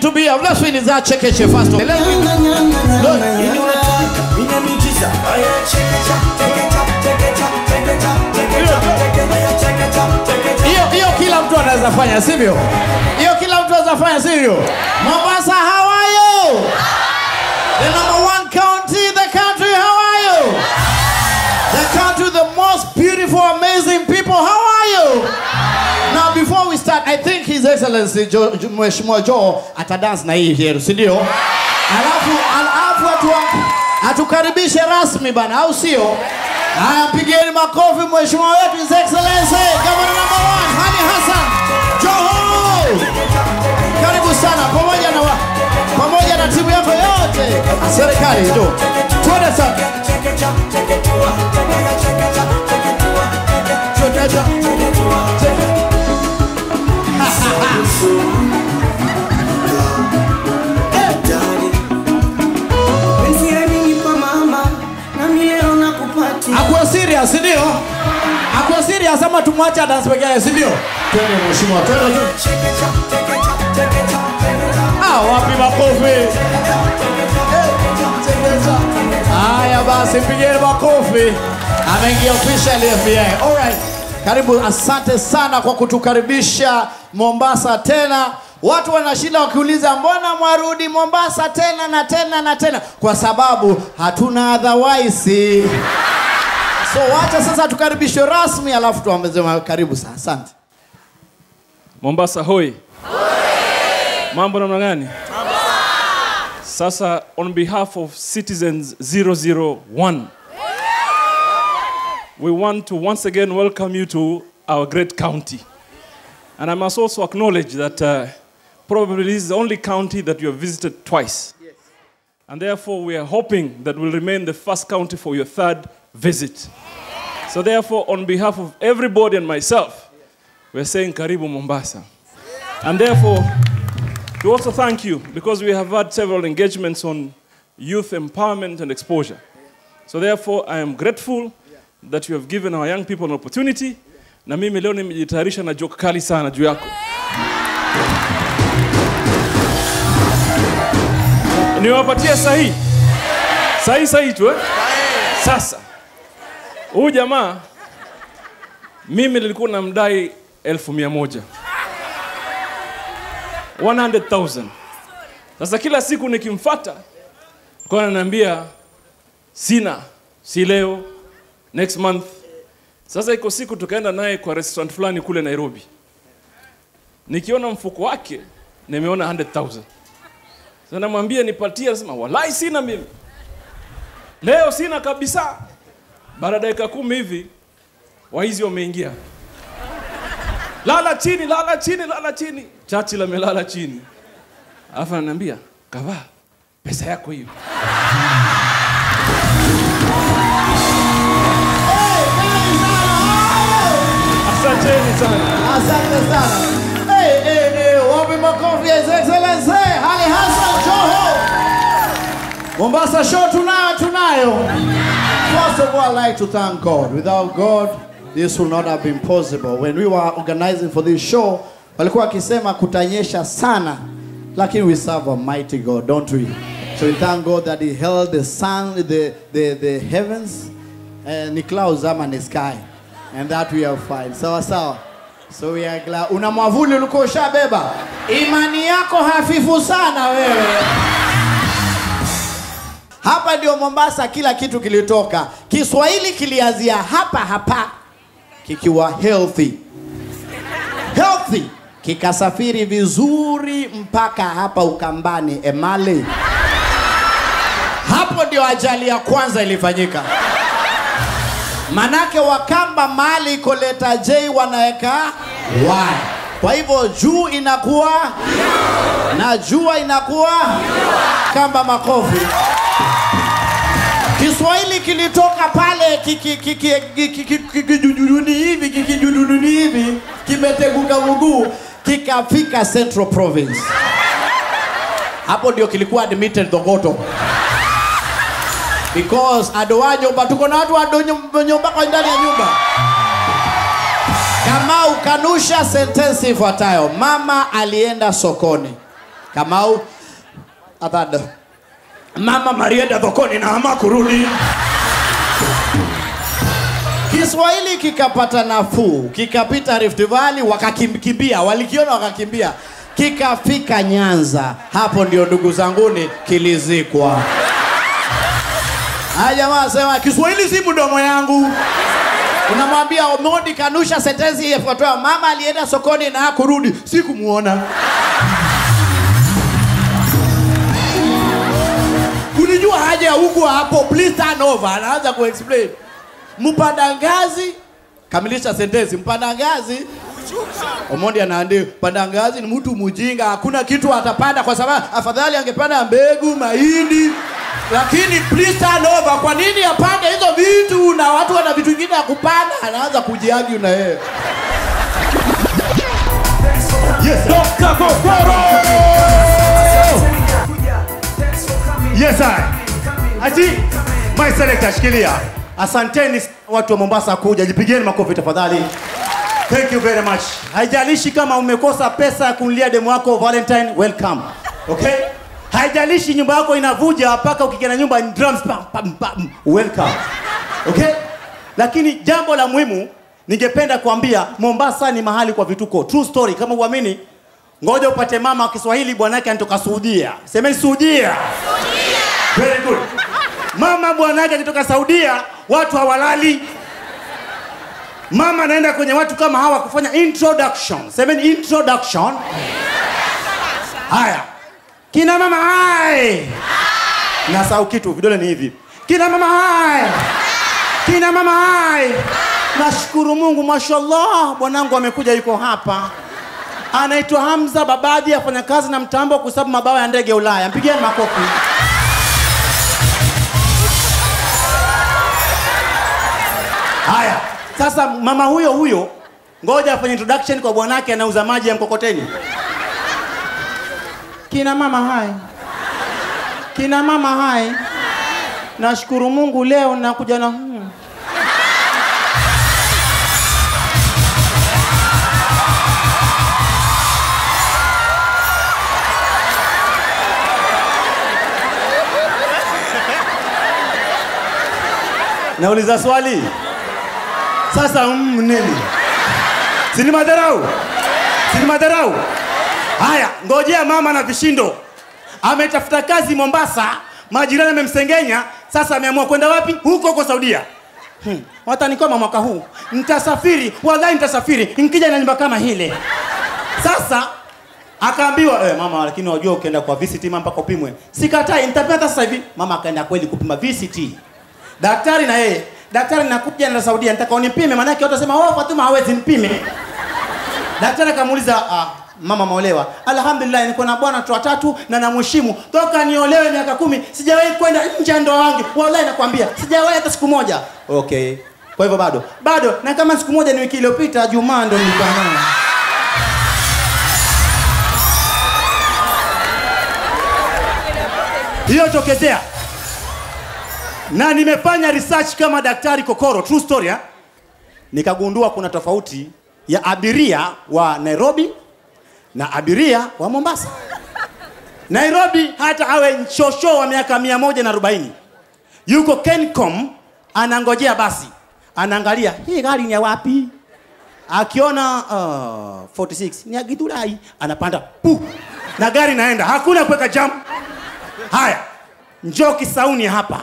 to be here. Let's win is that check it first. Let's win. Hiyo hiyo kila mtu anaweza fanya, sivyo? Hiyo kila mtu anaweza fanya, sivyo? Mombasa, how are you? The number one county in the country, how are you? The country with the most beautiful, amazing people, how are you? Now before we start, I think His Excellency jo, jo, Mheshimiwa Joe atadance na hii here, si ndio? Alafu alafu atu, atukaribishe rasmi bana, au sio? Haya, pigeni makofi Mheshimiwa wetu His Excellency Governor number one Hani Hassan Joho. Karibu sana pamoja na wa, pamoja na timu yako yote. Serikali ndio. Twende sana. Twende. Akuwa serious, si ndio? Akuwa serious ama tumwache dance peke yake, si ndio? Twende mheshimiwa, twende tu. Ah, wapi makofi? Eh, chekesha. Haya basi, pigeni makofi. Ameingia officially FBI. All right. Karibu, asante sana kwa kutukaribisha Mombasa tena. Watu wanashinda wakiuliza mbona mwarudi Mombasa tena na tena na tena, kwa sababu hatuna otherwise. So wacha sasa tukaribishwe rasmi, alafu tuambeze karibu sana. Asante. Mombasa hoi. Mambo namna gani? Sasa on behalf of citizens 001 we want to once again welcome you to our great county. And I must also acknowledge that uh, probably this is the only county that you have visited twice. And therefore, we are hoping that will remain the first county for your third visit. So, therefore, on behalf of everybody and myself, we're saying Karibu Mombasa. And therefore, we also thank you because we have had several engagements on youth empowerment and exposure. So, therefore, I am grateful that you have given our young people an opportunity. Na mimi leo nimejitayarisha na joke kali sana juu yako. Niwapatie sahihi sahihi sahihi tu eh? Sasa huyu jamaa mimi nilikuwa namdai elfu mia moja 100,000. Sasa kila siku nikimfata kwa ananiambia sina, si leo, next month. Sasa iko siku tukaenda naye kwa restaurant fulani kule Nairobi, nikiona mfuko wake nimeona 100,000. Sasa namwambia nipatie, anasema wallahi sina mimi leo, sina kabisa. Baada ya dakika kumi hivi waizi wameingia lala chini, lala chini, lala chini. Churchill amelala chini, alafu ananiambia kavaa pesa yako hiyo. Asanteni sana. Asante sana. Hey, hey, hey, wapi makofi ya His Excellency Ali Hassan Joho. Mombasa show tunayo tunayo. First of all, I'd like to thank God. Without God, this would not have been possible. When we were organizing for this show, walikuwa wakisema kutanyesha sana, lakini we serve a mighty God, don't we? So we thank God that He held the sun, the, the, the heavens, uh, ni clouds ama ni sky, and that we are fine. Sawa sawa. So we are glad. Una mwavuli ulikuwa ushabeba. Imani yako hafifu sana wewe. Hapa ndio Mombasa, kila kitu kilitoka. Kiswahili kilianzia hapa hapa kikiwa healthy healthy, kikasafiri vizuri mpaka hapa Ukambani Emali. Hapo ndio ajali ya kwanza ilifanyika. Manake Wakamba mali iko leta J wanaweka Y. Kwa hivyo juu inakuwa na jua inakuwa kamba makofi. Kiswahili kilitoka pale kiki- kiki- kiki- kiki- kikijuduni hivi kikijuduni hivi kimeteguka mguu kikafika Central Province. Hapo ndio kilikuwa admitted Thogoto. Because adoa nyumba tuko na watu ado nyumba nyumba kwa ndani ya nyumba. Kama ukanusha sentensi ifuatayo, mama alienda sokoni Kamau Athado. Mama Marienda thokoni na ama kurudi. Kiswahili kikapata nafuu, kikapita Rift Valley, wakakimbia, walikiona wakakimbia, kikafika Nyanza. Hapo ndio ndugu zanguni kilizikwa. Haya jamaa sema Kiswahili si mdomo yangu. Unamwambia Omondi kanusha sentensi ifuatayo, mama alienda sokoni na hakurudi, sikumuona. Unijua haja ya huku hapo, please turn over. Anaanza kuexplain. Mpanda ngazi, kamilisha sentensi. Mpanda ngazi Omondi anaandika panda ngazi ni mtu mjinga, hakuna kitu atapanda kwa sababu afadhali angepanda mbegu, mahindi. Lakini please turn over. Kwa nini apande hizo vitu na watu wana vitu vingine ya kupanda? Anaanza kujiagi na yeye. Yes, Dr. Kokoro! Yes, I. Ati, my selector, shikilia. Asanteni watu wa Mombasa kuja, jipigieni makofi tafadhali. Thank you very much. Haijalishi kama umekosa pesa ya kununulia demu wako Valentine, welcome. Okay? Haijalishi nyumba yako inavuja mpaka ukikiana nyumba ni drums pam, pam, pam, welcome. Okay? Lakini jambo la muhimu ningependa kuambia Mombasa ni mahali kwa vituko. True story kama uamini. Ngoja upate mama wa Kiswahili bwanake anatoka Saudia. Semeni Saudia. Very good. Mama bwanake akitoka Saudia, watu hawalali. Mama anaenda kwenye watu kama hawa kufanya introduction. Semeni introduction. Haya. Kina mama hai. Nasahau kitu, vidole ni hivi. Kina mama hai. Kina mama hai. Nashukuru Mungu, mashallah, bwanangu amekuja yuko hapa. Anaitwa Hamza Babadi, afanya kazi na mtambo kusabu mabawa ya ndege Ulaya. Mpigieni makofi. Haya, sasa mama huyo huyo, ngoja afanye introduction kwa bwanake anauza maji ya mkokoteni. Kina mama hai, kina mama hai, nashukuru Mungu leo nakuja na hmm. Nauliza swali sasa, mm, nini? Sini madharau, sini madharau. Haya, ngojea mama na vishindo. Ametafuta kazi Mombasa, majirani amemsengenya, sasa ameamua kwenda wapi? Huko huko Saudia. Hmm. Watanikoma mwaka huu, nitasafiri, wallahi nitasafiri, nikija na nyumba kama hile. Sasa akaambiwa eh, mama, lakini wajua ukienda kwa VCT mama mpaka upimwe. Sikatai, nitapima hata sasa hivi. Mama akaenda kweli kupima VCT. Daktari na yeye, daktari nakuja na Saudia, nitaka unipime, maana yake watasema oh, Fatuma hawezi nipime. Daktari akamuuliza ah, mama maolewa? Alhamdulillah, niko na bwana tu watatu na namheshimu toka niolewe miaka kumi, sijawahi kwenda nje ya ndoa wangu. Wallahi nakwambia, sijawahi hata siku moja. Okay, kwa hivyo bado bado, na kama siku moja ni wiki iliyopita, Jumaa ndo nilikuwa nayo. hiyo tokezea na nimefanya research kama daktari Kokoro, true story ha? Nikagundua kuna tofauti ya abiria wa Nairobi na abiria wa Mombasa. Nairobi hata awe nchosho wa miaka mia moja na arobaini yuko Kencom anangojea basi, anaangalia hii gari ni ya wapi, akiona uh, 46 ni ya Githurai, anapanda pu na gari naenda, hakuna kuweka jam. Haya, njoo Kisauni hapa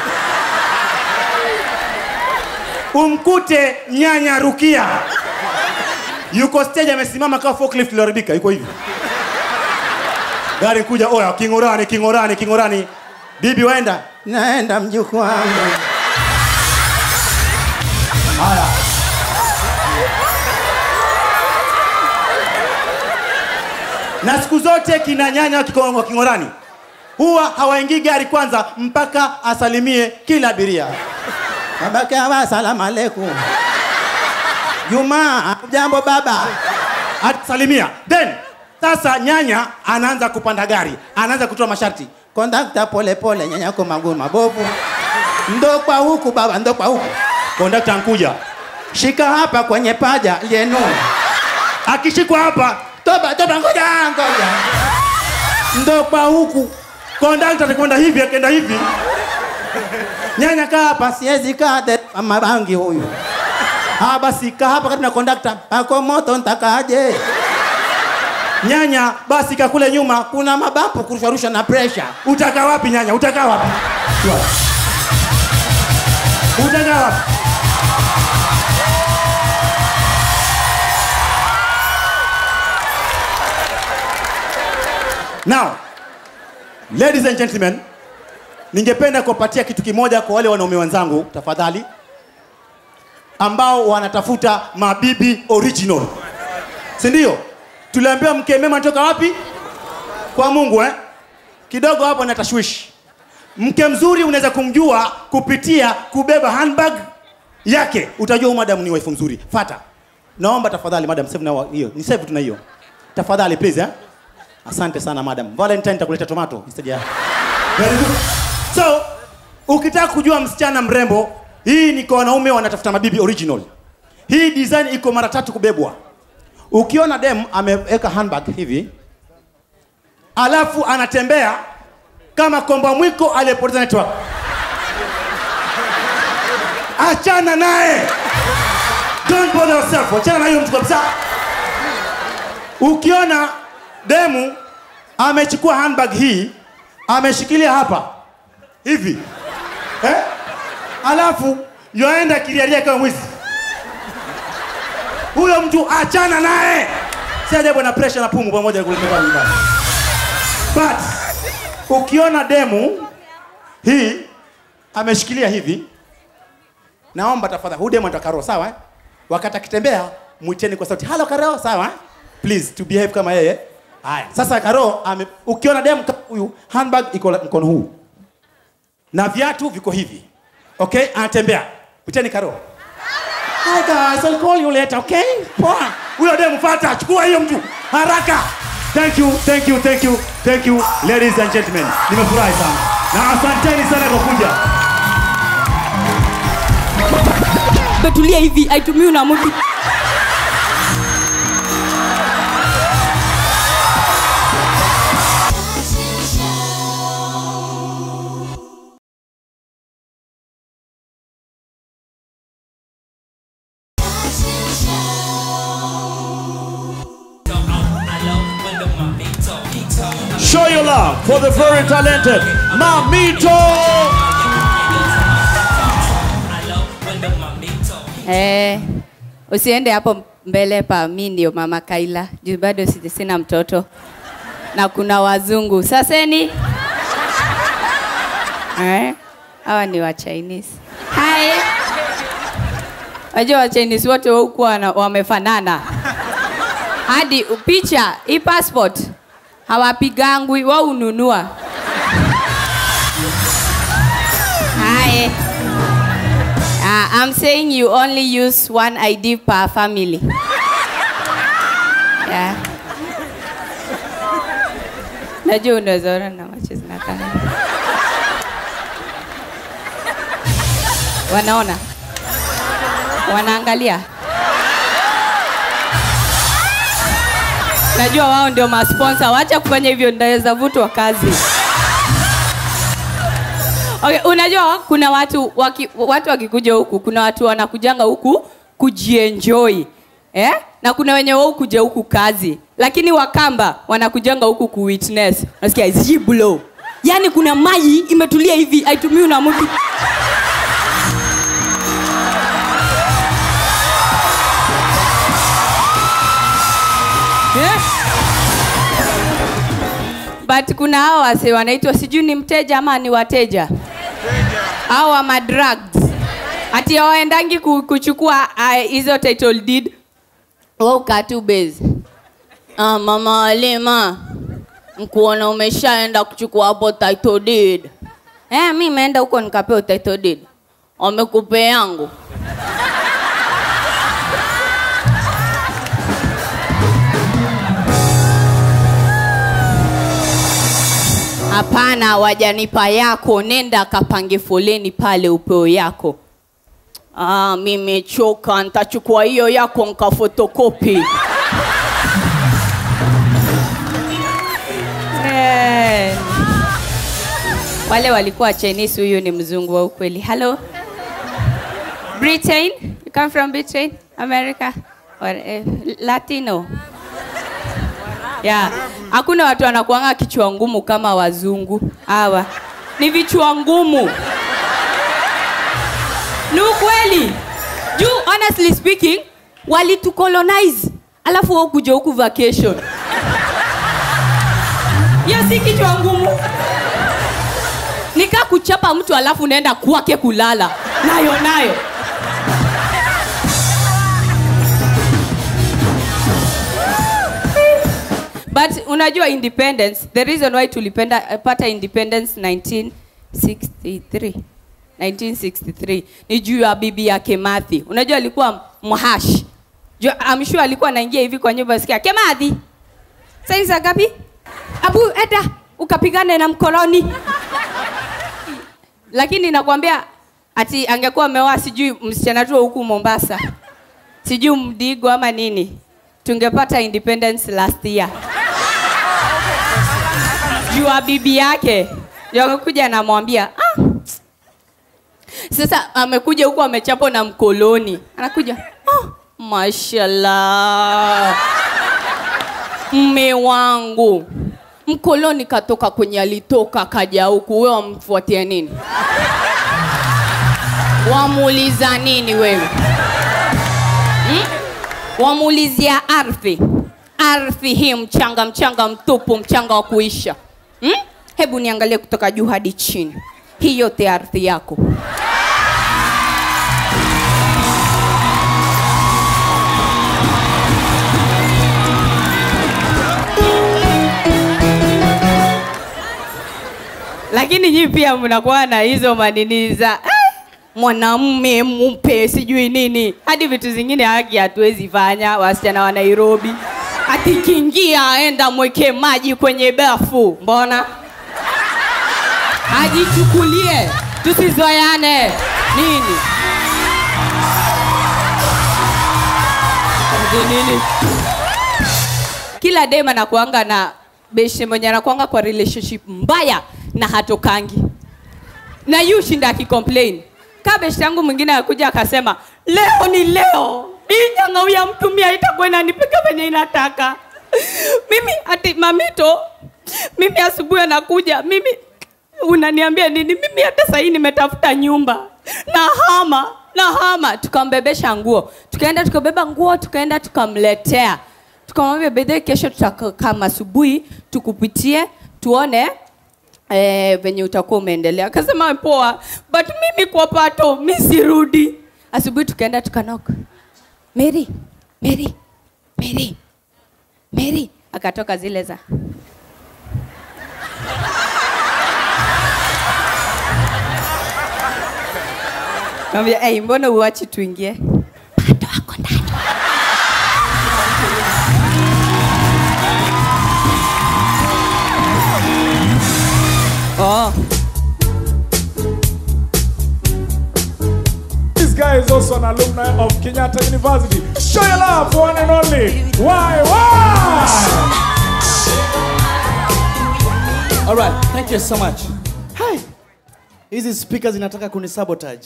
umkute nyanya Rukia yuko stage amesimama kama forklift iliharibika, yuko hivi. Gari kuja, oya, king'orani, king'orani, king'orani. Bibi waenda, naenda mjukuu wangu. Haya, na siku zote kina nyanya wa Kiko- wa king'orani huwa hawaingii gari kwanza mpaka asalimie kila abiria. Babake hawa asalamu alaikum. Juma, jambo baba. Atasalimia. Then sasa nyanya anaanza kupanda gari, anaanza kutoa masharti. Kondakta pole pole, nyanya yako maguu mabovu. Ndo kwa huku baba, ndo kwa huku. Kondakta ankuja. Shika hapa kwenye paja lenu. Akishikwa hapa, toba toba, ngoja ngoja. ndo kwa huku kondakta atakwenda hivi akaenda hivi nyanya kaa hapa siwezi kaa de- mama bangi huyu ah basi kaa hapa kati na kondakta ako moto ntakaaje nyanya basi kakule nyuma kuna mabapu kurusharusha na presha utakaa wapi nyanya utakaa wapi utakaa wapi now ladies and gentlemen ningependa kuwapatia kitu kimoja kwa wale wanaume wenzangu tafadhali ambao wanatafuta mabibi original si ndio tuliambiwa mke mema anatoka wapi kwa mungu eh? kidogo hapo na tashwishi mke mzuri unaweza kumjua kupitia kubeba handbag yake utajua huyu madam ni wife mzuri fata naomba tafadhali madam save na hiyo ni save tuna hiyo tafadhali please eh? asante sana madam valentine takuleta tomato instead ya Very good. so ukitaka kujua msichana mrembo hii ni kwa wanaume wanatafuta mabibi original hii design iko mara tatu kubebwa ukiona dem ameweka handbag hivi alafu anatembea kama komba mwiko aliyepoteza network achana naye don't bother yourself achana na hiyo mtu kabisa ukiona demu amechukua handbag hii ameshikilia hapa hivi eh? alafu yoenda kiriaria kama mwizi huyo mtu achana naye si ajabu na pressure na pumu pamoja kulipeka nyumbani but ukiona demu hii ameshikilia hivi naomba tafadhali huyu demu anataka karo sawa eh? wakati akitembea mwiteni kwa sauti halo karo sawa eh? please to behave kama yeye haya sasa karo ame, ukiona demu kama huyu handbag iko la- mkono huu na viatu viko hivi okay anatembea mwiteni karo Hi guys, I'll call you later, okay? Poa. Huyo demu fata, chukua hiyo mtu haraka. Thank you, thank you, thank you, thank you ladies and gentlemen. Nimefurahi sana. Na asanteni sana kwa kuja. betulia hivi aitumiwi na mtu Show your love for the very talented Mamito. eh, usiende hapo mbele pa mi ndio mama kaila juu bado si- sina mtoto na kuna wazungu saseni eh, hawa ni wa chinese hai wajua wa chinese wote huku wana- wamefanana hadi picha hii passport hawapigangwi wao ununua hai Uh, I'm saying you only use one ID per family. Yeah. Najua unaweza ona na macho zinakaa. Wanaona? Wanaangalia? Najua wao ndio masponsa. Wacha kufanya hivyo, ndaweza vutwa kazi. Okay, unajua kuna watu waki, watu wakikuja huku, kuna watu wanakujanga huku kujienjoy eh? na kuna wenye wao kuja huku kazi, lakini Wakamba wanakujanga huku kuwitness. Unasikia ziblo, yani kuna maji imetulia hivi, haitumiwi na mtu eh? but kuna hao wase wanaitwa sijui ni mteja ama ni wateja au wa madrugs ati hawaendangi ku- kuchukua ah, hizo title deed wa ukatu base ah, mama Halima nkuona umeshaenda kuchukua hapo title deed eh, mi imeenda huko nikapewa title deed wamekupea yangu Hapana, wajanipa yako, nenda kapange foleni pale upeo yako. Ah, mimechoka, nitachukua hiyo yako nkafotokopi. Eh. wale walikuwa chinese huyu ni mzungu wa ukweli hello britain you come from britain america or eh, latino yeah. hakuna watu wanakuanga kichwa ngumu kama wazungu hawa ni vichwa ngumu ni ukweli juu honestly speaking walitucolonize alafu wao kuja huku vacation hiyo si kichwa ngumu nikaa kuchapa mtu alafu naenda kwake kulala nayo nayo but unajua independence the reason why tulipenda pata independence 1963 1963 ni juu ya bibi yake Mathi. Unajua alikuwa mhash. Juu- I'm sure alikuwa anaingia hivi kwa nyumba sikia Kemathi. Sasa ni saa ngapi? Abu eda ukapigane na mkoloni. Lakini nakwambia ati angekuwa ameoa sijui msichana tu wa huku Mombasa. Sijui Mdigo ama nini. Tungepata independence last year. Juu ya bibi yake. Ndio akakuja anamwambia, "Ah, sasa amekuja huku amechapwa na mkoloni anakuja oh, mashallah mme wangu mkoloni katoka kwenye alitoka kaja huku wewe wamfuatia nini wamuuliza nini wewe hmm? wamuulizia ardhi ardhi hii mchanga mchanga mtupu mchanga wa kuisha hmm? hebu niangalie kutoka juu hadi chini hii yote ardhi yako lakini nyii pia mnakuwa na hizo manini za "Ah, mwanamme mpe sijui nini hadi vitu zingine haki hatuwezi fanya wasichana wa nairobi akikiingia aenda mweke maji kwenye bafu mbona ajichukulie tusizoyane nini Ati nini kila dem anakuanga na beshe mwenye anakuanga kwa relationship mbaya na hatokangi na yu shinda akicomplain ka beshe yangu mwingine akuja akasema leo ni leo hii nyang'au ya mtumia itakuwa inanipiga venye inataka mimi ati mamito mimi asubuhi anakuja mimi unaniambia nini mimi hata sahii nimetafuta nyumba na hama na hama tukambebesha nguo tukaenda tukabeba nguo tukaenda tukamletea tukamwambia bedhe kesho tutakama asubuhi tukupitie tuone eh, venye utakuwa umeendelea akasema poa but mimi kwa pato mi sirudi asubuhi tukaenda tukanoka mary mary mary mary akatoka zile za Kaambia, hey, mbona uachi tuingie? Bado ako ndani. Oh. This guy is also an alumni of Kenyatta University. Show your love for one and only. Why? Why? All right, thank you so much. Hi. Hizi speakers zinataka kunisabotage.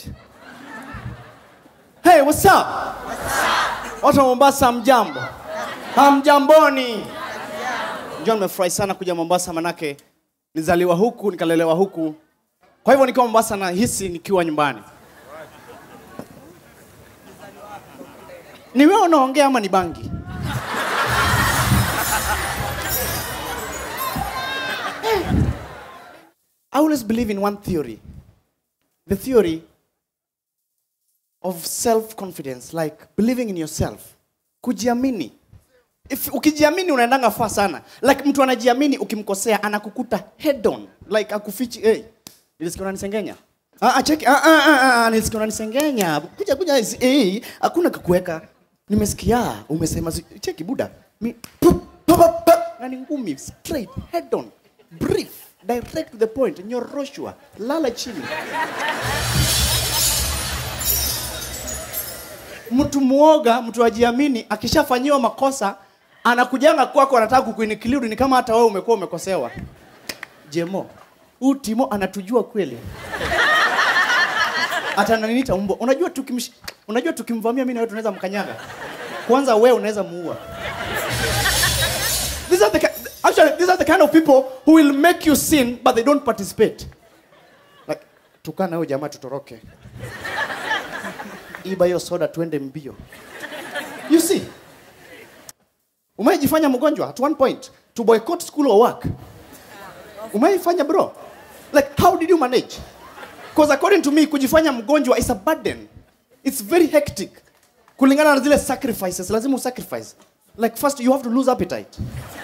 Hey, what's up? Watu wa Mombasa mjambo? Hamjamboni. Njoo nimefurahi sana kuja Mombasa manake nizaliwa huku nikalelewa huku. Kwa hivyo nikiwa Mombasa nahisi nikiwa nyumbani. Ni wewe unaongea ama ni bangi? I always believe in one theory. The theory of self-confidence, like believing in yourself. Kujiamini. If ukijiamini unaendanga faa sana. Like mtu anajiamini ukimkosea anakukuta head on. Like akufichi, hey, nilisikia unanisengenya. Ah, ah, cheki, ah, ah, ah, ah, nilisikia unanisengenya. Kuja kuja, hey, hakuna kukuweka. Nimesikia umesema, zi- cheki buda. Mi, pup, pup, pup, pup. Na ni ngumi, straight, head on, brief, direct to the point, nyoroshwa, lala chini. mtu muoga, mtu ajiamini, akishafanyiwa makosa anakujanga kwako, anataka kukuinikiliu, ni kama hata wewe umekuwa umekosewa. Jemo, huyu timo anatujua kweli atananiita mbwa unajua tukimsh... unajua tukimvamia mimi na wewe tunaweza mkanyaga kwanza wewe unaweza muua these are the ki- actually these are the kind of people who will make you sin but they don't participate like tukana na huyo jamaa tutoroke iba hiyo soda tuende mbio you see umeijifanya mgonjwa at one point to boycott school or work umeifanya bro like how did you manage because according to me kujifanya mgonjwa is a burden it's very hectic kulingana na zile sacrifices lazima usacrifice like first you have to lose appetite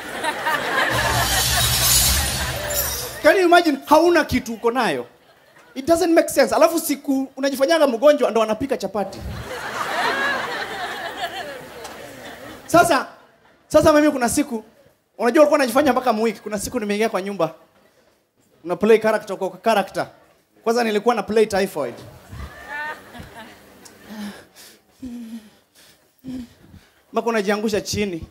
can you imagine hauna kitu uko nayo it doesn't make sense alafu siku unajifanyaga mgonjwa ndo anapika chapati sasa sasa mimi kuna siku unajua ulikuwa unajifanya mpaka mwiki kuna siku nimeingia kwa nyumba una play character kwa character kwanza nilikuwa na play typhoid mpaka unajiangusha chini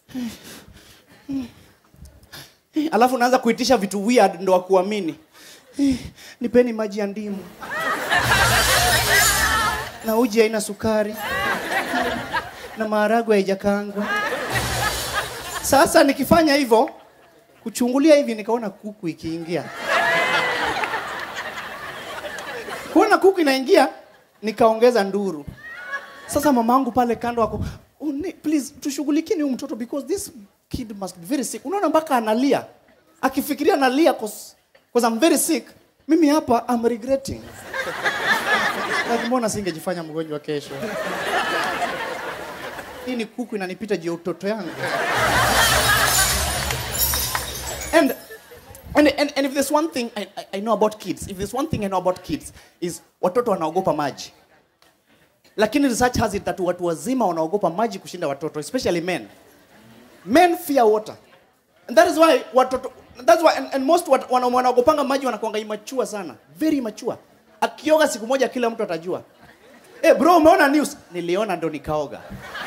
alafu unaanza kuitisha vitu weird ndo wakuamini nipeni maji ya ndimu na uji haina sukari na maharagwe haijakangwa sasa nikifanya hivyo kuchungulia hivi nikaona kuku ikiingia kuona kuku inaingia nikaongeza nduru sasa mama yangu pale kando ako oh, ni- please tushughulikieni huyu mtoto because this kid must be very sick unaona mpaka analia akifikiria analia cause, cause I'm very sick mimi hapa I'm regretting like mbona singejifanya mgonjwa kesho hii ni kuku inanipita juu ya utoto yangu and and, and, and if there's one thing I, I, I know about kids if there's one thing I know about kids is watoto wanaogopa maji lakini research has it that watu wazima wanaogopa maji kushinda watoto especially men men fear water and that is why watoto that's why and, and most wat- wana- wanaogopanga maji wanakuanga immature sana very immature akioga siku moja kila mtu atajua eh bro umeona news niliona ndo nikaoga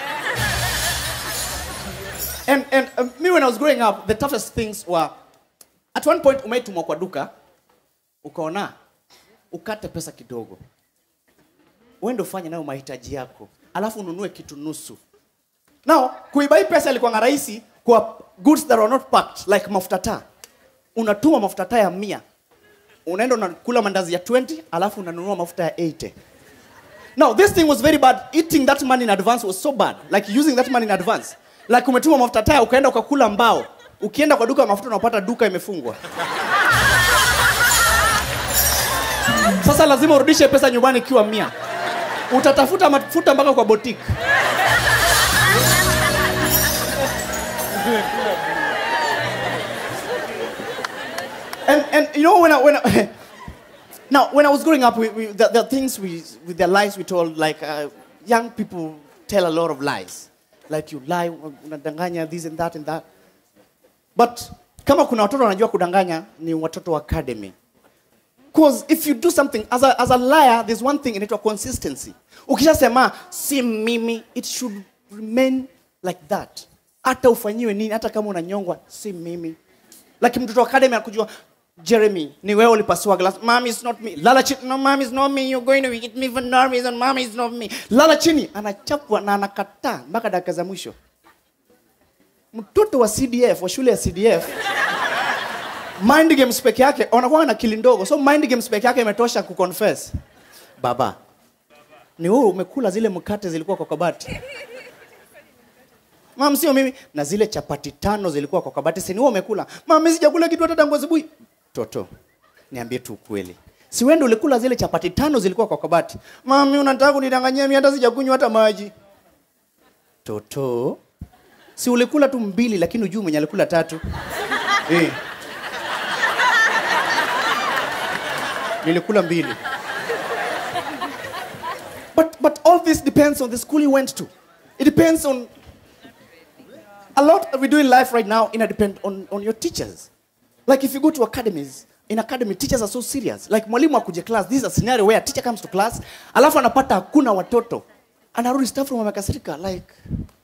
and and um, me when i was growing up the toughest things were at one point umeitumwa kwa duka ukaona ukate pesa kidogo uende ufanye nayo mahitaji yako alafu ununue kitu nusu now kuiba hii pesa ilikuwa rahisi kwa goods that were not packed like mafuta taa unatuma mafuta taa ya mia unaenda unakula mandazi ya 20 alafu unanunua mafuta ya 80 now this thing was very bad eating that money in advance was so bad like using that money in advance like umetuma mafuta taa ukaenda ukakula mbao ukienda kwa duka ya mafuta unapata duka imefungwa sasa lazima urudishe pesa nyumbani ikiwa mia utatafuta mafuta mpaka kwa boutique and and you know when I when I, now when I was growing up, we, we the, the things we with the lies we told like uh, young people tell a lot of lies, like you lie, unadanganya this and that and that. But kama kuna watoto wanajua kudanganya ni watoto wa academy. Because if you do something as a, as a liar, there's one thing inaitwa consistency. Ukishasema si mimi, it should remain like that. Hata ufanyiwe nini, hata kama unanyongwa, si mimi. Like mtoto wa academy akujua Jeremy, ni wewe ulipasua glass. Mommy is not me. Lala chini. No, mommy is not me. You're going to hit me for no reason. Mommy is not me. Lala chini. Anachapwa na anakataa mpaka dakika za mwisho. Mtoto wa CDF, wa shule ya CDF, mind games peke yake wanakuwa na akili ndogo so mind games peke yake imetosha kuconfess baba ni wewe umekula zile mkate zilikuwa kwa kabati mam sio mimi na zile chapati tano zilikuwa kwa kabati si ni wewe umekula mam mimi sijakula kitu hata tangu asubuhi toto niambie tu ukweli si wewe ndio ulikula zile chapati tano zilikuwa kwa kabati mami unataka kunidanganyia mimi hata sijakunywa hata maji toto si ulikula tu mbili lakini ujui mwenye alikula tatu eh. nilikula mbili but, but all this depends on the school you went to it depends on a lot that we do in life right now ina depend on, on your teachers like if you go to academies in academy teachers are so serious like mwalimu akuje class this is a scenario where a teacher comes to class alafu anapata hakuna watoto anarudi staff room amekasirika like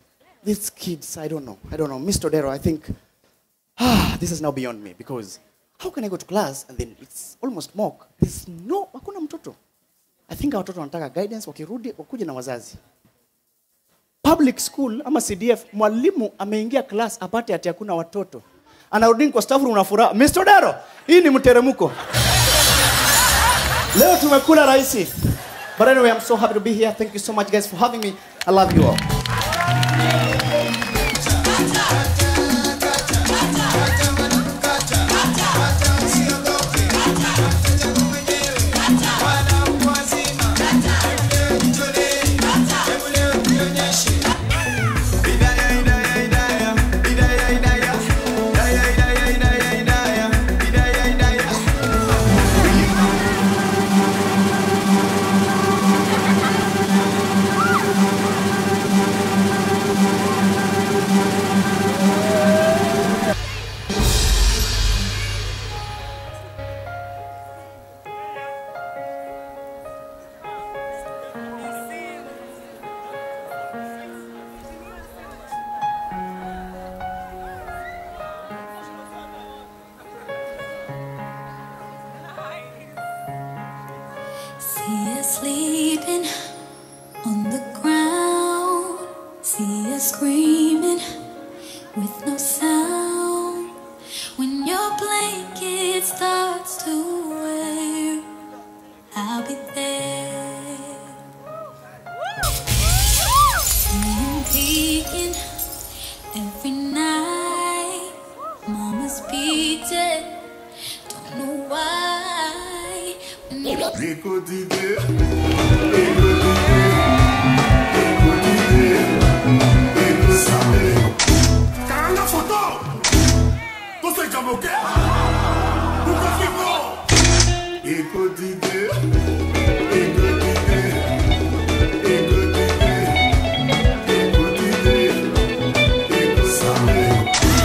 these kids i don't know i don't know mr dero i think ah, this is now beyond me because how can i go to class and then it's almost mock there's no hakuna mtoto i think hawa watoto wanataka guidance wakirudi wakuja na wazazi public school ama cdf mwalimu ameingia class apate ati hakuna watoto anarudi kwa staff room na furaha mr dero hii ni mteremko leo tumekula rahisi but anyway i'm so happy to be here thank you so much guys for having me i love you all See us sleeping on the ground. See us screaming with no sound. When your blanket starts to wear, I'll be there. Seeing peeking every night. Mama's beat it. Don't know why. When you Karanga photo Toseka moke Ukafiko Ekodide Ekodide Ekodide Ekodide Ekosame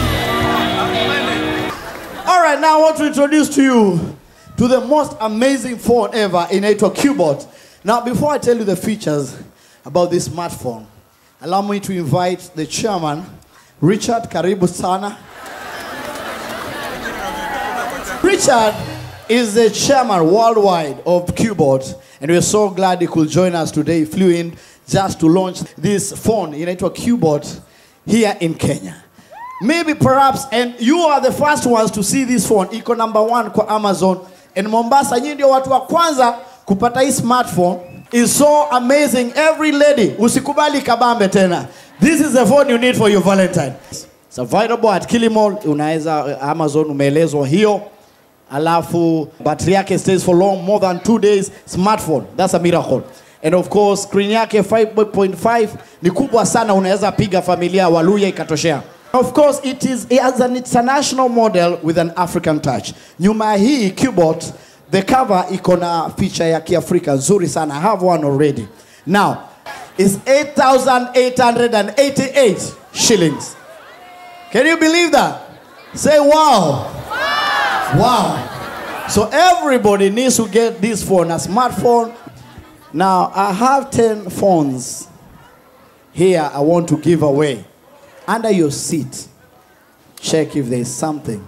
All right, now I want to introduce to you to the most amazing phone ever inaitwa Qbot. Now, before I tell you the features about this smartphone, allow me to invite the chairman, Richard Karibu Sana. Richard is the chairman worldwide of Qbot, and we're so glad he could join us today. He flew in just to launch this phone inaitwa Qbot here in Kenya. Maybe perhaps, and you are the first ones to see this phone. Iko number one kwa Amazon. And Mombasa, nyinyi ndio watu wa kwanza kupata hii smartphone. Is so amazing. Every lady, usikubali kabambe tena. This is the phone you need for your Valentine. It's available at Kilimall. Unaweza uh, Amazon umeelezwa hiyo. Alafu battery yake stays for long, more than two days. Smartphone, that's a miracle. And of course, screen yake 5.5 ni kubwa sana, unaweza piga familia Waluya ikatoshea. Of course, it is it has an international model with an African touch. Nyuma ya hii Qbot, the cover iko na feature ya Kiafrika nzuri sana. I have one already. Now, it's 8,888 shillings. Can you believe that? Say wow. Wow. So everybody needs to get this phone, a smartphone. Now, I have 10 phones here I want to give away. Under your seat, check if there's something.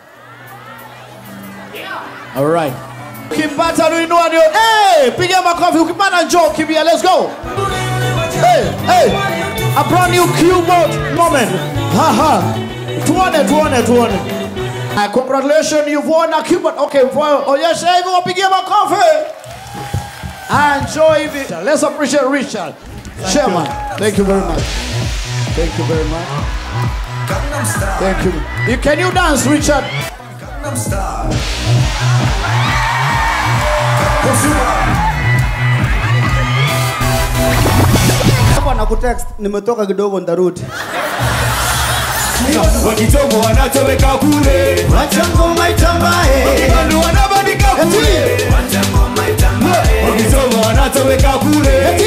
All right. Ukipata nuinua ndio. Hey, piga makofi. Ukipata njoo kimbia. Let's go. Hey, hey. A brand new Qbot moment. Haha. Tuone, tuone, tuone. Uh, congratulations, you've won a Qbot. Okay, for- onyesha hivi wapigie makofi. Enjoy it. Let's appreciate Richard. Chairman, thank you very much. Thank you very much. Thank you. you. Can you dance, Richard? hapa na kutext nimetoka kidogo ndarudi Wakitongo wanatoweka kule wachangoma itambae Wakibandu wanabandika kule Wakitongo wanatoweka kule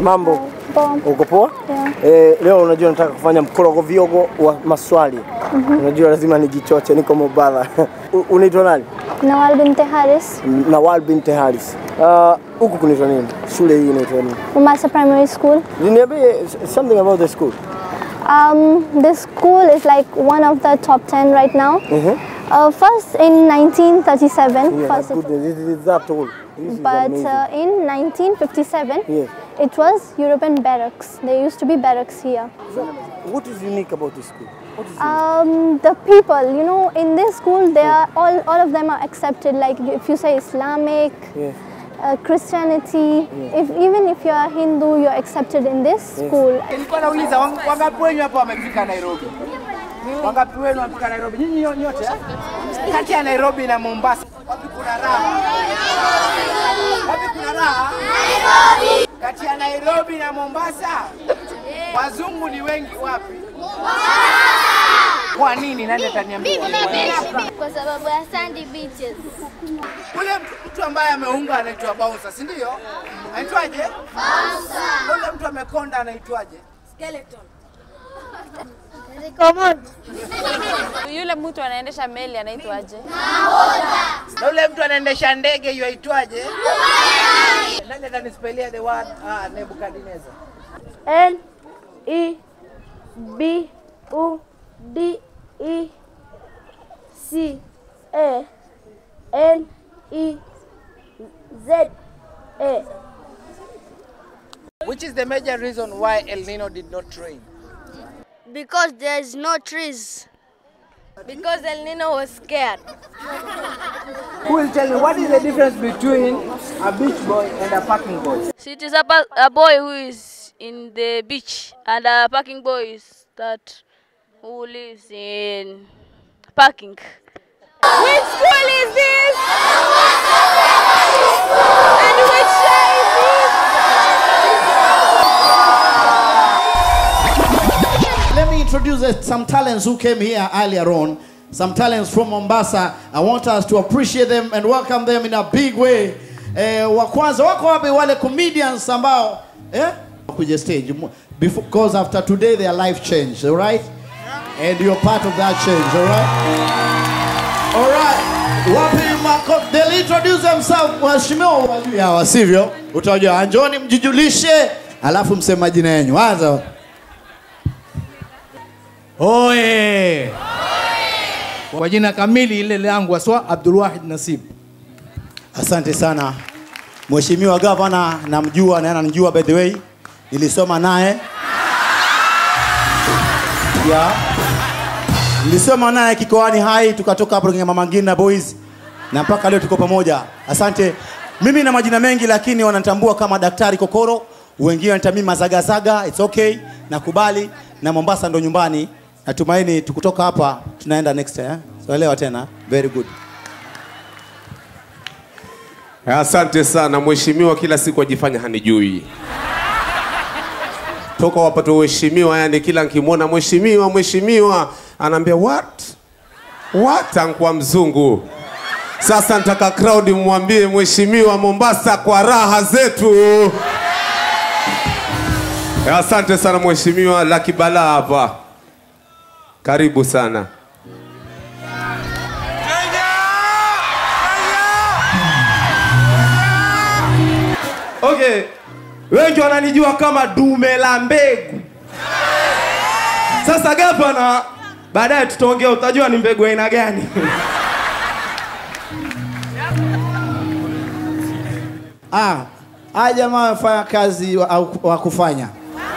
Mambo, Poa. uko poa? Yeah. Eh, leo unajua nataka kufanya mkorogo viogo wa maswali. Unajua lazima nijichoche, niko Mobala. U- Unaitwa nani? Nawal binti Haris, Nawal binti Haris. Ah, huku kunaitwa nini? Shule hii inaitwa nini? Mombasa Primary School. Niambie s- something about the school. Um, this school is like one of the top 10 right now. Mhm. Uh, first in 1937, Yeah, first that's it- good. This is that old. This is but amazing. uh, in 1957, Yes. it was European barracks. There used to be barracks here. What is unique about this school? What is Um, the people, you know, in this school, they are all, all of them are accepted. Like if you say Islamic, Yes. uh, Christianity, if even if you are Hindu, you're accepted in this school. Nilikuwa nauliza wang- wangapi wenyu hapa wamefika Nairobi? Wangapi wenu wamefika Nairobi? Nyinyi nyo- nyote eh? Kati ya Nairobi na Mombasa, wapi kuna raha? Wapi kuna raha? Kati ya Nairobi na Mombasa, wazungu ni wengi wapi? Kwa nini? Nani ataniambia? Kwa sababu ya sandy beaches. Ule mtu- mtu ambaye ameunga anaitwa bouncer, si ndio? Anaitwaje? Bouncer. Ule mtu amekonda anaitwaje? Skeleton. Yule mtu anaendesha meli anaitwaje? Na ule mtu anaendesha ndege yuaitwaje? Nani atanispelia the word ah, Nebukadnezar? N E B U D E C A N E Z A. Which is the major reason why El Nino did not rain? Because there's no trees. Because El Nino was scared. Who will tell me what is the difference between a beach boy and a parking boy? So it is a, pa- a boy who is in the beach and a parking boy is that who lives in parking. Which school is this? And which year is this? Let me introduce uh, some talents who came here earlier on. Some talents from Mombasa. I want us to appreciate them and welcome them in a big way. Eh, wa kwanza wako wapi wale comedians ambao eh kuja stage before because after today their life changed, all right? And you're part of that change, all right? All right. Wapi mako they'll introduce themselves waheshimiwa wajui hawa sivyo? Utajua njoni mjijulishe alafu mseme majina yenu. Anza. Oye! Kwa jina kamili ile langu aswa Abdul Wahid Nasib. Asante sana Mheshimiwa Gavana, namjua na yeye ananijua by the way, nilisoma naye yeah. Nilisoma naye kikoani hai, tukatoka hapo kwenye Mama Ngina Boys na mpaka leo tuko pamoja. Asante. Mimi na majina mengi, lakini wanatambua kama Daktari Kokoro, wengine wanatamii mazagazaga. It's okay, nakubali, na Mombasa ndo nyumbani. Natumaini tukutoka hapa tunaenda next eh? So elewa tena, very good. Asante sana mheshimiwa, kila siku ajifanya hanijui toka wapate uheshimiwa, yani kila nkimwona mheshimiwa, mheshimiwa anaambia what what, ankuwa mzungu. Sasa nataka crowd mwambie mheshimiwa Mombasa kwa raha zetu. Asante sana mheshimiwa Lucky Bala hapa, karibu sana. Okay, wengi wananijua kama dume la mbegu. Sasa gavana, baadaye tutaongea, utajua ni mbegu aina gani. Ah, haya jamaa wamefanya kazi wa, au- wa kufanya.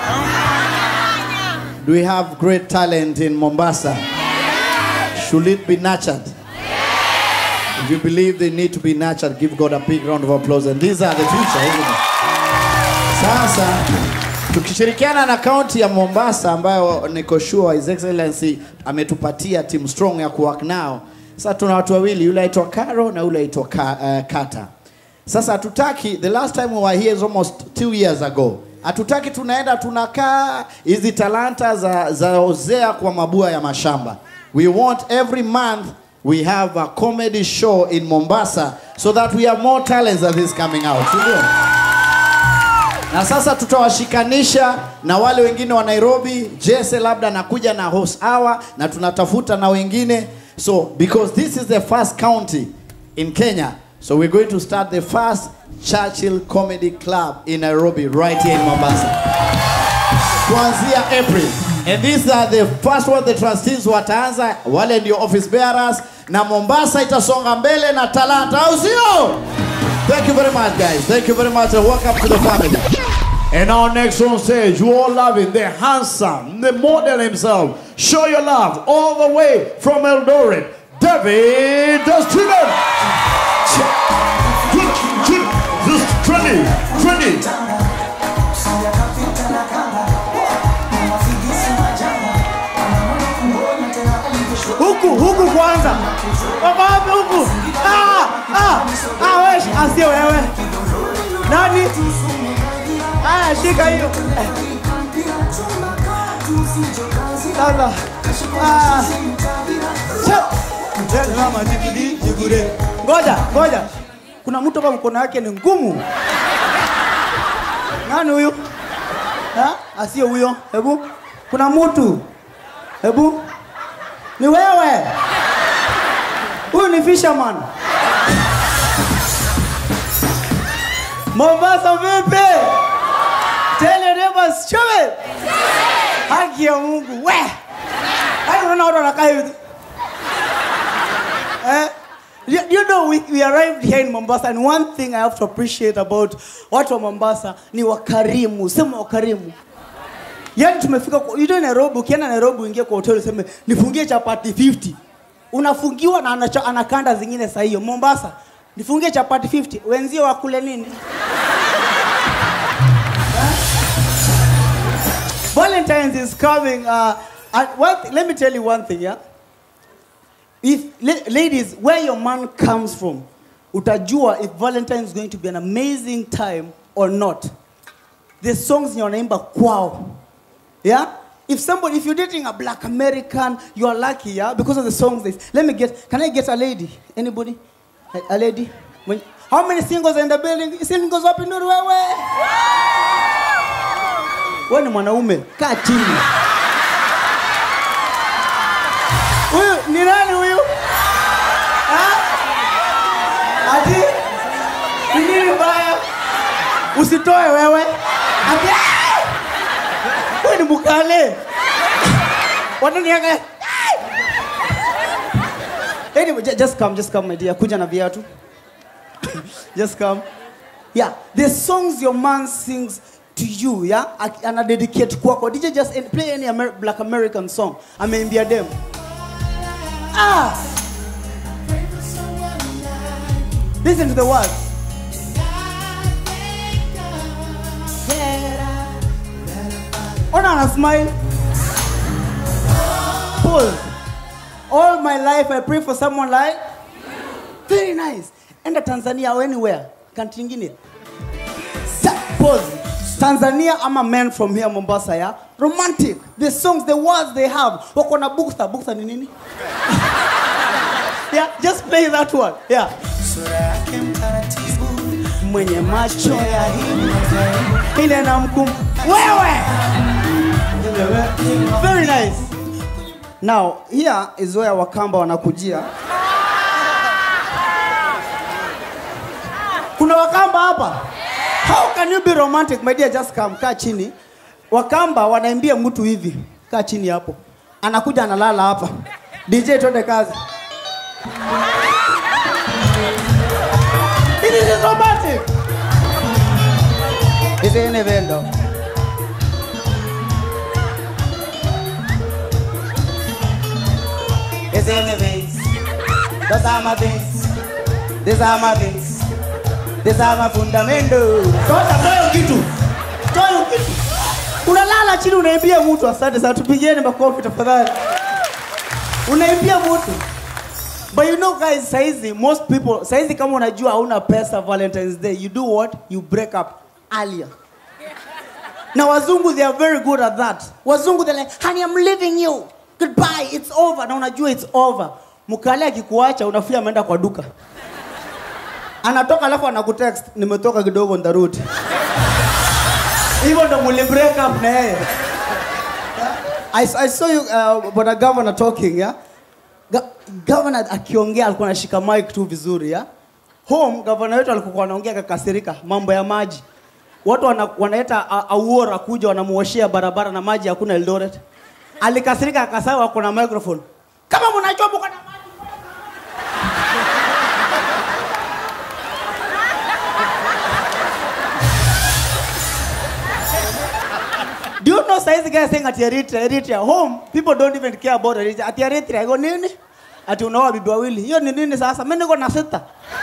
Do we have great talent in Mombasa? Should it be nurtured? If you believe they need to be nurtured, give God a big round of applause. And these are the future, isn't it? Sasa tukishirikiana na kaunti ya Mombasa ambayo niko sure His Excellency ametupatia team strong ya kuwork nao. Sasa tuna watu wawili, yule aitwa Karo na yule aitwa Ka, uh, Kata. Sasa hatutaki, the last time we were here is almost two years ago. Hatutaki tunaenda tunakaa hizi talanta za, za ozea kwa mabua ya mashamba. We want every month we have a comedy show in Mombasa so that we have more talents than this coming out. Sindio? na sasa tutawashikanisha na wale wengine wa Nairobi. Jesse labda anakuja na host hour na tunatafuta na wengine. So because this is the first county in Kenya, so we're going to start the first Churchill Comedy Club in Nairobi right here in Mombasa. Kuanzia April. And these are the first one the trustees wataanza, wale ndio office bearers na Mombasa itasonga mbele na talanta, au sio? Thank you very much, guys. Thank you very much, and welcome to the family. And our next on stage, you all loving the handsome, the model himself. Show your love all the way from Eldoret, David Steven. This trendy, trendy. huku huku kwanza wako wapi huku ah, ah, ah, wewe shi- ah, sio wewe nani aya shika hiyo sasa ah, cha- Tell mama, jigudi, jigude. ngoja ngoja kuna mtu hapa mkono wake ni ngumu nani huyu Ha? asio huyo hebu kuna mtu hebu ni wewe huyu ni fisherman mombasa vipi tell your neighbors show it haki ya mungu we hadi unaona watu wanakaa hivi eh You, you know, we, we arrived here in Mombasa, and one thing I have to appreciate about watu wa Mombasa ni wakarimu. Sema wakarimu. Yaani tumefika kwa- you know Nairobi, ukienda Nairobi uingie kwa hoteli useme nifungie chapati 50. Unafungiwa na anacha, anakanda zingine saa hiyo. Mombasa, nifungie chapati 50. Wenzio wakule nini? Valentine's is coming. Uh, and one thing, let me tell you one thing, yeah? If la- ladies, where your man comes from, utajua if Valentine is going to be an amazing time or not. The songs ni wanaimba kwao. Yeah? If somebody, if you're dating a black American, you are lucky, yeah, because of the songs. They, let me get, can I get a lady? Anybody? A, a lady? When, how many singles are in the building? Singles up in the wewe. Wewe ni mwanaume, kaa chini. Huyu ni nani huyu? Ha? Ati ni nini mbaya? Usitoe wewe. Ati "Ah!" wewe ni mukale. Wananianga. Anyway, ju- just come, just come my dear. Kuja na viatu. just come. Yeah, the songs your man sings to you, yeah, Ak- ana dedicate kwako. DJ just en- play any Amer black American song. Ameimbia dem. Ah! Listen to the words. Ona ana smile. Pause. All my life I pray for someone like very nice. Enda Tanzania or anywhere. Country ingine. Sa- Pause. Tanzania, I'm a man from here, Mombasa, yeah? Romantic. The songs, the words they have. Wako na bukta. Bukta ni nini? yeah, just play that one. Yeah. Mwenye macho ya hii ile na mkum. Wewe! Very nice. Now, here is where Wakamba wanakujia. Kuna Wakamba hapa? How can you be romantic? My dear, just come. Kaa chini. Wakamba wanaimbia mtu hivi. Kaa chini hapo. Anakuja analala hapa. DJ twende kazi. It is romantic. Is it any vendo? Is it any things? Those are my things. These are my things. These are my fundamental. Toa toa kitu. Toa kitu. Unalala chini unaimbia mtu. Asante sana, tupigieni makofi tafadhali. Unaimbia mtu. But you know guys, saizi most people, saizi kama unajua hauna pesa Valentine's Day, you do what? You break up earlier. Na wazungu they are very good at that. Wazungu they're like, honey I'm leaving you. Goodbye, it's over. Na unajua it's over. Mkale akikuacha unafia ameenda kwa duka. Anatoka alafu anakutext, nimetoka kidogo ndarudi. hivyo ndo muli break up na yeye I, I saw you uh, bwana governor talking yeah? Ga governor akiongea alikuwa anashika mic tu vizuri yeah? home governor wetu alikuwa anaongea kakasirika mambo ya maji watu wana, wanaeta a- auora kuja wanamuoshea barabara na maji hakuna Eldoret alikasirika akasema wako na microphone kama mnajua mko na Do you know saizi guys saying at Eritrea, Eritrea, home, people don't even care about Eritrea. At Eritrea, iko nini? Ati unaoa bibi wawili. Hiyo ni nini sasa? Mimi niko na sita.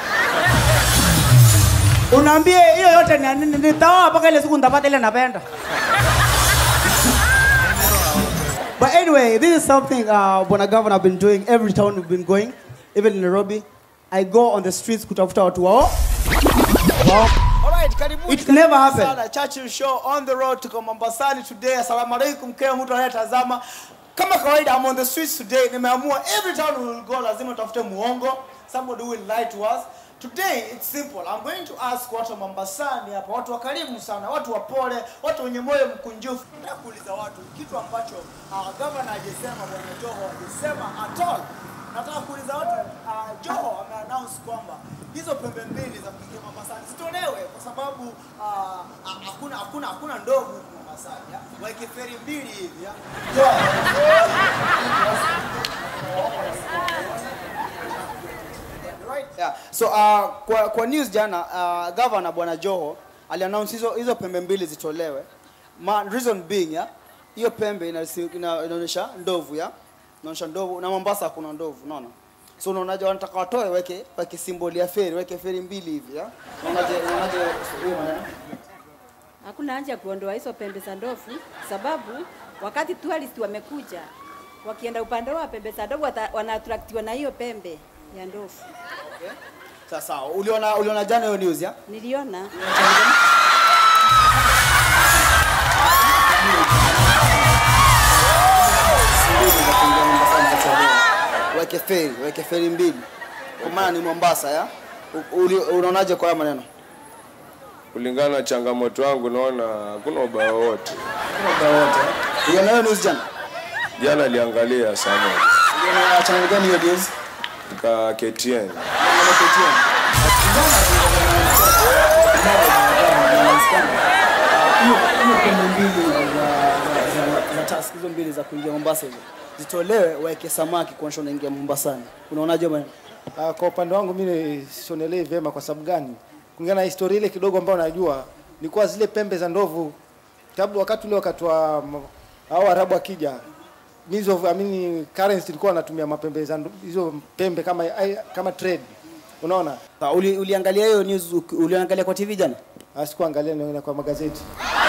Unaambie hiyo yote ni ya nini? Nitaoa mpaka ile siku nitapata ile napenda. But anyway, this is something uh, Bwana Governor have been doing every town we've been going, even in Nairobi. I go on the streets kutafuta watu wao. Wao. Alright, karibuni. It never happened. Sana Churchill Show on the road tuko Mombasani today. Assalamu alaikum kila mtu anayetazama. Kama kawaida I'm on the streets today. Nimeamua every town we will go lazima tutafute muongo. Somebody will lie to us. Today it's simple. I'm going to ask watu wa Mombasani hapa, watu wakarimu sana, watu wapole, watu wenye moyo mkunjufu. Nataka kuuliza watu kitu ambacho uh, governor hajasema, bwana Joho hajasema at all. Nataka kuuliza watu uh, Joho ameannounce kwamba hizo pembe mbili za kuingia Mombasani zitolewe kwa sababu ah, ah, hakuna hakuna hakuna ndovu huku Mombasani. ya. Waeke feri mbili hivi. ya. Right? Yeah. So uh, kwa, kwa news jana uh, governor bwana Joho aliannounce hizo hizo pembe mbili zitolewe. Ma, reason being ya hiyo pembe inasi- ina- inaonyesha ndovu ya inaonyesha ndovu na Mombasa hakuna ndovu unaona. So unaonaje wanataka watoe weke weke symbol ya feri weke feri mbili hivi ya. Unaonaje unaonaje hiyo maneno? Hakuna haja ya kuondoa hizo pembe za ndovu, sababu wakati tourist wamekuja wakienda upande wa pembe za ndovu wata- wanaattractiwa na hiyo pembe ya ndovu. Sasa uliona uliona jana hiyo news ya? Niliona weke feri weke feri mbili kwa maana ni Mombasa ya U- uli- unaonaje kwa haya maneno kulingana na changamoto yangu naona hakuna ubaya wowote. uliona hiyo news jana Jana aliangalia saa moja uliona channel gani hiyo news ka KTN. hiyo hiyo pembe mbili za za- za- za task hizo mbili za kuingia Mombasa hizo zitolewe waweke samaki kuonyesha unaingia Mombasani unaonaje maneno Uh, kwa upande wangu mimi sionelei vyema. Kwa sababu gani? Kulingana na historia ile kidogo ambayo najua ni kuwa zile pembe za ndovu, sababu wakati ule wakati wa m- hao Arabu akija means of I mean currency ilikuwa wanatumia mapembe za ndo- hizo pembe kama ai- kama trade, unaona. Uli, uliangalia hiyo news uki- uliangalia kwa TV jana? Sikuangalia, niona kwa magazeti.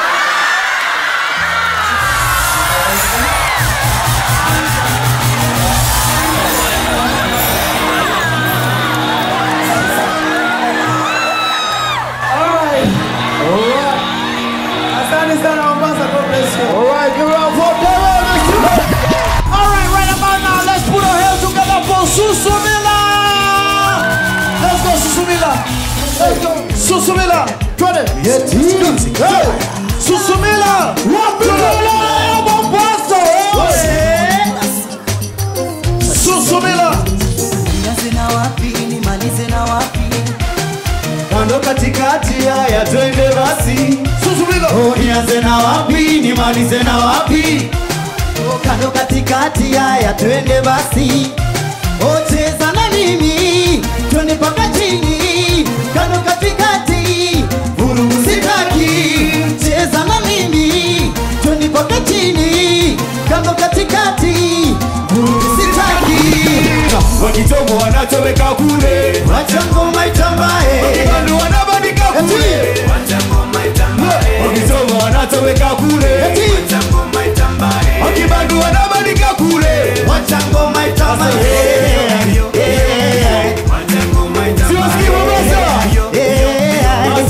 Asante sana Mombasa, God bless you. All right, give it up for Daryl. Let's do it. All right, right about now, let's put our hands together for Susumila. Let's go, Susumila. Let's go, Susumila. Twende. Hey, Susumila. Wapigala Mombasa. Susumila. Nianze na wapi nimalize na wapi? Kando katikati, haya twende basi. Susumila. Oh, nianze na wapi nimalize na wapi? Oh, kando katikati, haya twende basi. Oh, cheza na mimi twende mpaka chini. Kando katikati, vurugu sitaki. Cheza na mimi twende mpaka chini. Kando katikati, vurugu sitaki. wakitomo wanachoweka kule Wacha ngoma itambae. wakibandu wanabandika kule wakitomo wanachoweka kule wakibandu wanabandika kule Wacha ngoma itambae. siwasikii Mombasa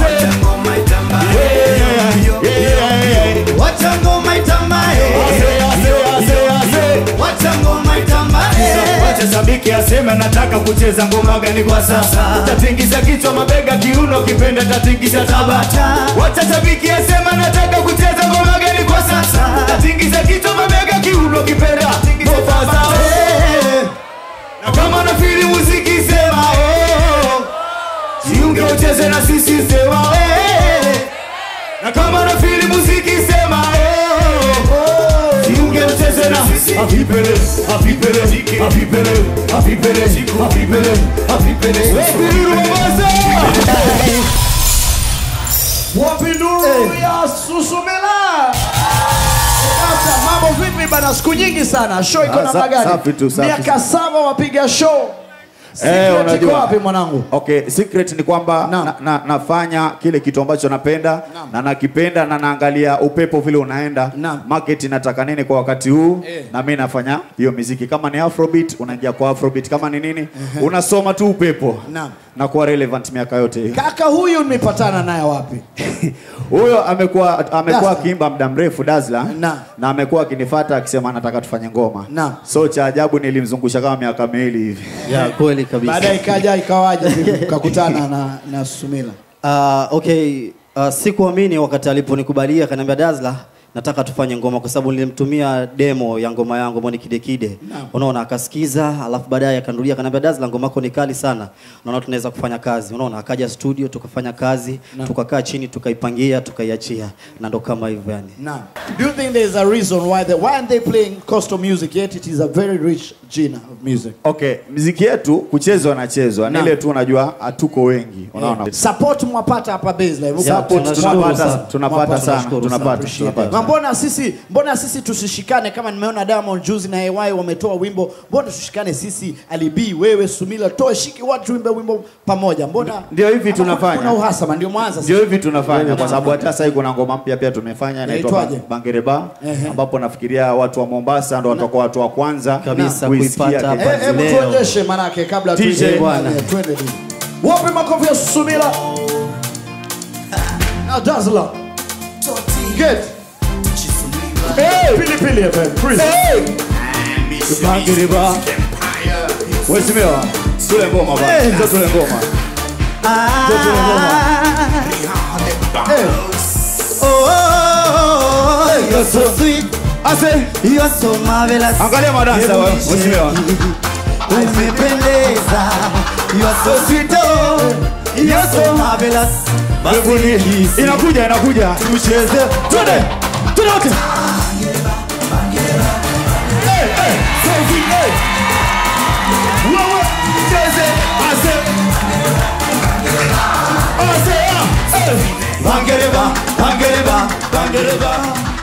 Wacha ngoma itambae. Wacha ngoma itambae. wacha sabiki aseme anataka kucheza ngoma gani kwa sasa tatingisha kichwa mabega kiuno kipenda tatingisha tabata wacha shabiki asema anataka kucheza ngoma gani kwa sasa tatingisha kichwa mabega kiuno kipenda Mombasa eh. na kama nafili muziki sema oh. jiunge ucheze na sisi sema eh. na kama nafili muziki sema oh. oh. jiunge ucheze na avipele avipele avipele avipele avipele avipele Wepiruru Mombasa Wapi nuru ya Susumila? Sasa mambo vipi bana? Siku nyingi sana, show iko Ah, namna sa- gani? safi tu, safi. Miaka saba wapiga show. Eh, Secret iko unajua. wapi mwanangu? Okay, secret ni kwamba na, na, nafanya kile kitu ambacho napenda na nakipenda na naangalia upepo vile unaenda market inataka nini kwa wakati huu Eh. na mimi nafanya hiyo muziki kama ni afrobeat unaingia kwa afrobeat kama ni nini unasoma tu upepo Naam. na kuwa relevant miaka yote hiyo Kaka huyu nimepatana naye wapi? huyo amekuwa amekuwa Dazzler. akiimba muda mrefu Dazla na, na amekuwa akinifuata akisema anataka tufanye ngoma Naam. so cha ajabu nilimzungusha kama miaka miwili hivi ya kweli kabisa Baadaye ikaja ikawaje vipi ukakutana na na Susumila? Uh, okay, uh, sikuamini wakati aliponikubalia akaniambia Dazla nataka tufanye ngoma kwa sababu nilimtumia demo ya ngoma yangu ambao ni kide kide. Unaona akasikiza, alafu baadaye akanulia akaniambia Dazla ngoma yako ni kali sana. Unaona tunaweza kufanya kazi. Unaona akaja studio tukafanya kazi, Naam. tukakaa chini tukaipangia, tukaiachia na ndo kama hivyo yani. Now, do you think there's a reason why they why aren't they playing coastal music yet? It is a very rich genre of music. Okay, mziki yetu kuchezwa nachezwa, ni Naam. ile tu unajua hatuko wengi, unaona. Support mwapata hapa baseline. Support tunapata tunapata sana, tunapata Appreciate tunapata. Na mbona sisi mbona sisi tusishikane kama nimeona Diamond juzi na AY wametoa wimbo, mbona tushikane sisi Ali B wewe Sumila toe shiki watu tuimbe wimbo pamoja. Mbona Ndio hivi Ama tunafanya. Kuna uhasama ndio mwanza. Ndio hivi tunafanya kwa sababu hata sasa hivi kuna ngoma mpya pia tumefanya inaitwa Inaitwaje? Ba- Bangereba Ehe. ambapo nafikiria watu wa Mombasa ndo watakuwa watu wa kwanza Kabisa kuisikia kuipata kitu. hapa Eh, Hebu tuonyeshe manake kabla DJ tuende. bwana. Eh, Twende DJ. Wapi makofi ya Sumila? Now Dazzler. Get. Hey, pili pili FM. Please. Hey. Bangereba. Wesimiwa, tule ngoma bwana. Ndio tule ngoma. Ndio tule ngoma. Oh, you're so sweet. Ase, you're so marvelous. Angalia madansa wewe, mheshimiwa. Umependeza. You're so sweet. Oh, you're so marvelous. Mbinguni. Inakuja inakuja. Tucheze. Twende. Twende wote. Wewe cheze ase ase ah, eh. Bangereba, bangereba, bangereba.